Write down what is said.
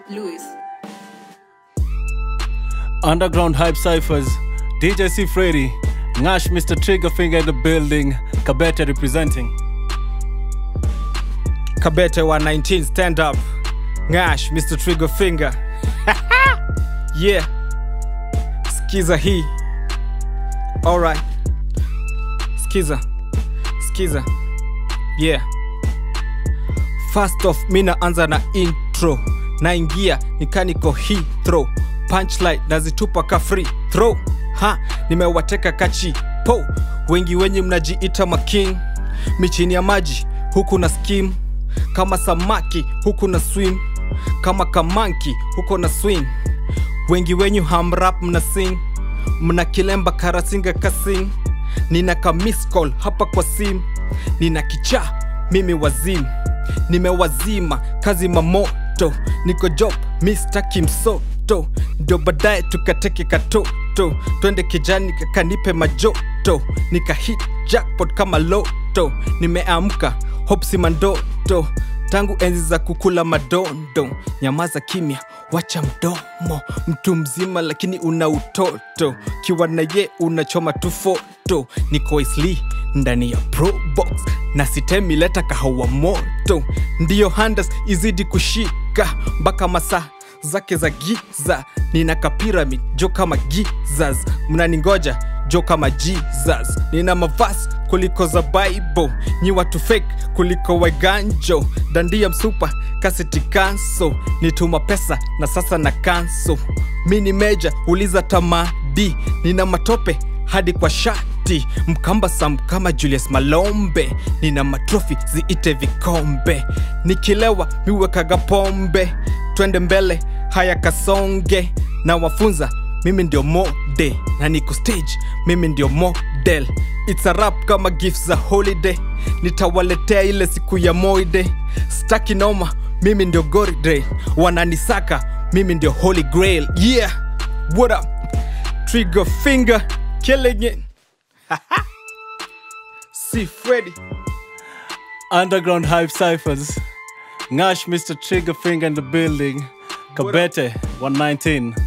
Louis. Underground Hype Cyphers, DJ C. Freddy, Nash Mr. Triggerfinger in the building, Kabete representing. Kabete 119 stand up. Ngash Mr. Trigger Finger. yeah. Skiza hii. Alright. Skiza. Skiza. Yeah. First off, mi naanza na intro. Naingia nikaniko hii throw. Punchline nazitupa ka free throw. Ha, nimewateka kachi po. Wengi wenye mnajiita making. Michini ya maji huku na skim kama samaki huku na swim kama kamanki huko na swing wengi wenyu hamrap mna sing mna kilemba karasinga kasing nina ka miss call hapa kwa sim nina kichaa mimi wazim nimewazima kazi mamoto niko job mistaki msoto ndio baadaye tukateke katoto twende kijani kakanipe majoto nika hit jackpot kama loto nimeamka hopsi mandoto tangu enzi za kukula madondo nyamaza kimya wacha mdomo mtu mzima lakini una utoto kiwa na ye unachoma tu foto niko isli ndani ya probox na sitemi leta kahawa moto ndiyo handas izidi kushika mpaka masaa zake za giza nina kapiramid jo kama gizas mnaningoja jo kama jesus nina mavasi kuliko za bible nyi watu fake kuliko waganjo dandia msupa kaseti kanso nituma pesa na sasa na kanso mi ni meja uliza tamadi nina matope hadi kwa shati mkamba sam kama julius malombe nina matrofi ziite vikombe nikilewa miwekaga pombe twende mbele haya kasonge na wafunza mimi ndio mode na niko stage mimi ndio model its a rap kama gifts za holiday nitawaletea ile siku ya moide staki noma mimi ndio goride wananisaka mimi ndio holy grail yeah what up trigger finger killing it see freddy Underground Hype Cyphers, Nash Mr. Triggerfinger in the building, Kabete 119.